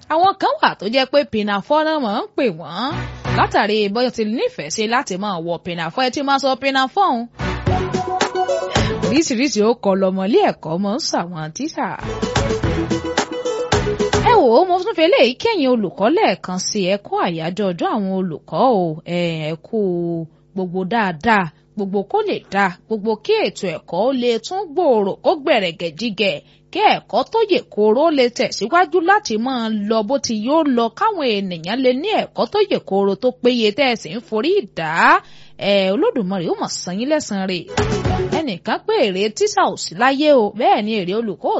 àwọn kan wà tó jẹ́ pé pinafore náà máa ń pè wọ́n látàrí bóyá ti nífẹ̀ẹ́ sí láti máa wọ pinafore ẹ ti máa sọ pinafore òun oríṣiríṣi ó kọ lọmọlé ẹ̀kọ́ mọ́ ń sàwọn tíṣà. ẹ wò ó mo tún fi eléyìí kẹ́yìn olùkọ́ lẹ́ẹ̀kan sí ẹ kú àyájọ́ ọjọ́ àwọn olùkọ́ o ẹ kú gbogbo dáadáa gbogbo kó lè dáa gbogbo kí ètò ẹ̀kọ́ ó lè tún gbòòrò kó gbẹ̀rẹ̀gẹ̀ jígẹ̀ kí ẹ̀kọ́ tó yè kóró lè tẹ̀síwájú láti máa lọ bó ti yóò lọ káwọn ènìyàn lè ní ẹ̀kọ́ tó yè kóró tó péye tẹ́ ẹ̀ sì ń forí ìdá ẹ̀ Olódùmarè ó mọ̀ san yín lẹ́san rẹ̀ ẹnìkan pé èrè tíṣà ò sí láyé o bẹ́ẹ̀ ni èrè olùkọ́